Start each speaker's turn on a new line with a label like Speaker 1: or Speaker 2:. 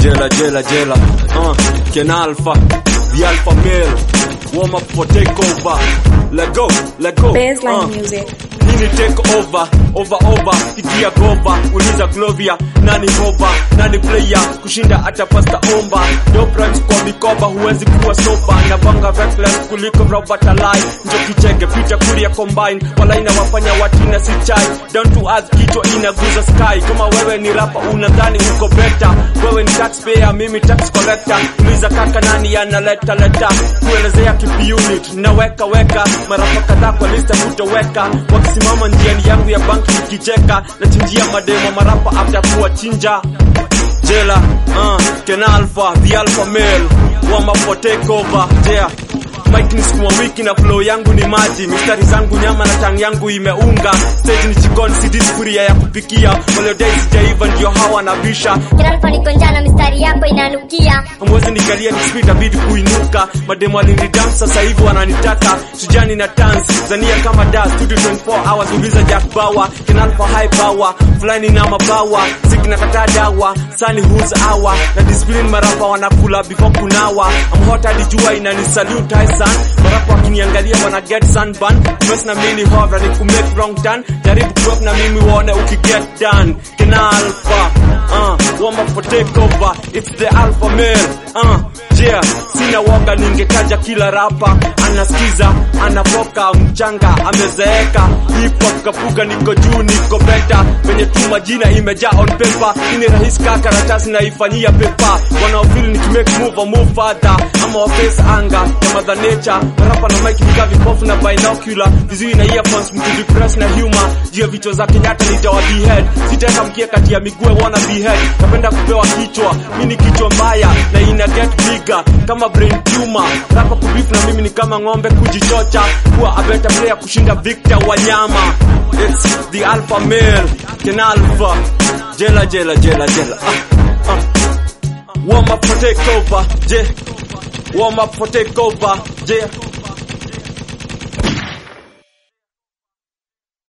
Speaker 1: Jela, jela, jela. Uh, Ken Alpha, the Alpha male. Warm up for takeover. Let go, let go.
Speaker 2: Baseline
Speaker 1: Uh.
Speaker 2: music.
Speaker 1: Nini take over, over over, ikia gova, uliza Glovia, nani hova, nani player, kushinda hata pasta omba, no primes kwa mikoba, huwezi kuwa soba, na banga reckless kuliko Robert Alai, njo kichege, picha kuria combine, wala inawafanya watina si chai, down to earth, kichwa inaguza sky, kama wewe ni rapa unadhani uko better, wewe ni taxpayer, mimi tax collector, uliza kaka nani analeta leta, kuelezea kipi unit, naweka weka, marapa kadhaa kwa lista hutoweka, wakisimama njiani yangu ya banki nikicheka, nachinjia mademo marapa after kuwachinja jela uh, Ken Alpha, the alpha male wama for takeover yeah Mike ni sukuma wiki na flow yangu ni maji, mistari zangu nyama na tang yangu imeunga, stage ni jikoni, si sufuria ya kupikia, waliodai sijaiva ndio hawa na bisha
Speaker 3: Kinalfa niko njana mistari yako inanukia
Speaker 1: Hamwezi nikalia nikispeed abidi kuinuka mademo alinidam sasa hivi wananitaka sujani na dance zania kama da studio 24 hours uliza Jack Bauer kinalfa high power fulani na mabawa zikina kataa dawa sani who's hour na discipline marapa wanakula before kunawa I'm hot hadi jua inani salute high sun marapa wakiniangalia wana get sunburn mess na mimi hover ni ku make wrong turn jaribu kuwep na mimi uone ukiget done kinalfa uh, warm up for takeover it's the alpha male uh, yeah sina woga ningetaja kila rapa anasikiza anafoka mchanga amezeeka hip hop kapuka niko juu niko beta penye tu majina imejaa on paper ini rahisi kaa karatasi naifanyia pepa wanaofili nikimake move or move further ama waface anga ya mother nature rapa na mic nika vipofu na binocular vizuri na earphones mkidepress na humor juu ya vichwa za Kenyatta nitawa behead sitaweka mkia kati ya miguu wana behead napenda kupewa kichwa mimi ni kichwa mbaya na ina get bigger kama brain tumor rapa kubeef na mimi ni kama ng'ombe kujichocha kuwa a better player kushinda Victor Wanyama it's the alpha male Ken Alpha jela jela jela jela ah, ah. warm up for takeover yeah warm up for takeover yeah